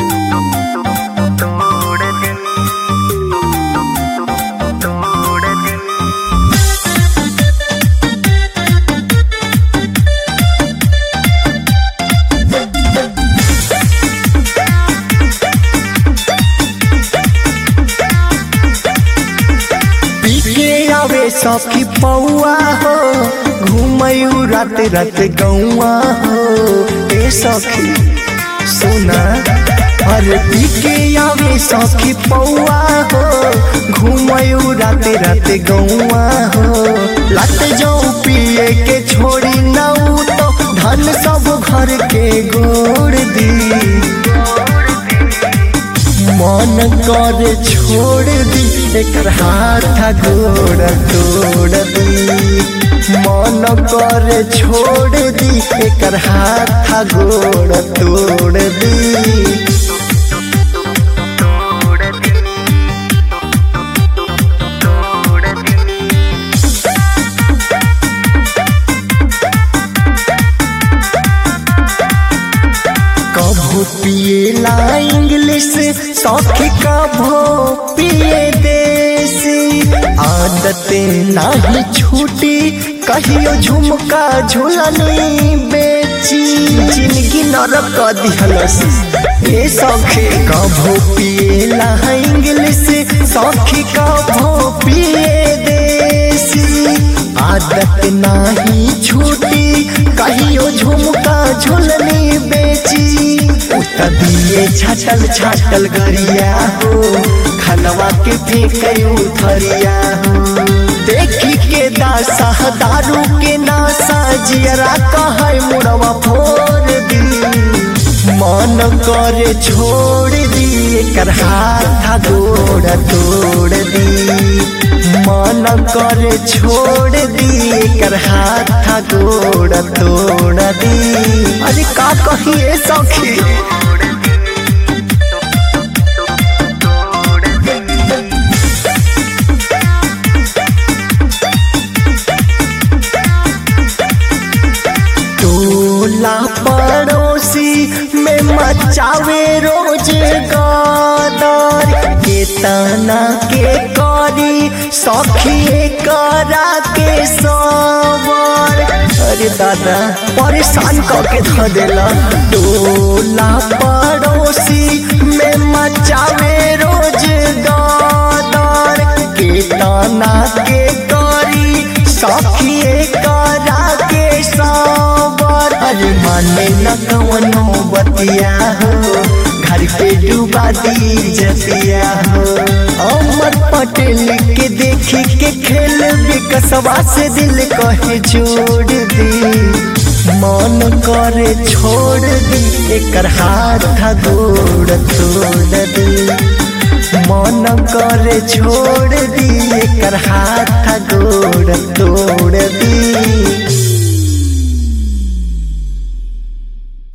पीके आवे सखी पौआ हो घूमयू रात रात गौआ हो ए सखी सुना अरे पीके आवे सखी पौआ हो घूमयू रात रात गौआ हो लत जाऊ पिए के छोड़ी नाऊ तो धन सब घर के गोड़ दी मन कर छोड़ दी एकर हाथ गोड़ तोड़ दी मन कर छोड़ दी एकर हाथ गोड़ तोड़ दी कभू पिएला इंग्लिश सौखी कभू पिए देसी आदत नाही छूटी कहियो झुमका झुलनी बेची जिंदगी नरक दिहलस ए सौखी कभू पिएला इंग्लिश सौखी कभू पिए देसी आदत नाही छूटी कहियो झुमका झुलनी बेची उत दिए छाटल छाटल गरिया हो खनवा के फेंके उथरिया हो देखी के दासा दारू के नासा जियरा कहे मुड़वा फोड़ दी मन करे छोड़ दी एकर हाथ गोड़ तोड़ दी मन करे छोड़ दी एकर हाथ गोड़ तोड़ दी अरे का कहिए सखी टोला पड़ोसी में मचावे रोज गदर के तना के करी सखी करा के सबर अरे दादा परेशान करके ध देला टोला पड़ोसी में मचावे रोज गदर के तना के करी सखी करा के सबर अरे माने न कवनो बतिया हो घर पे डूबा दी जतिया हो अमर पटेल के देखी के खेल विकसवा से दिल कहे जोड़ दी मन करे छोड़ दी एकर हाथ गोड़ तोड़ दी मन करे छोड़ दी एकर हाथ गोड़ तोड़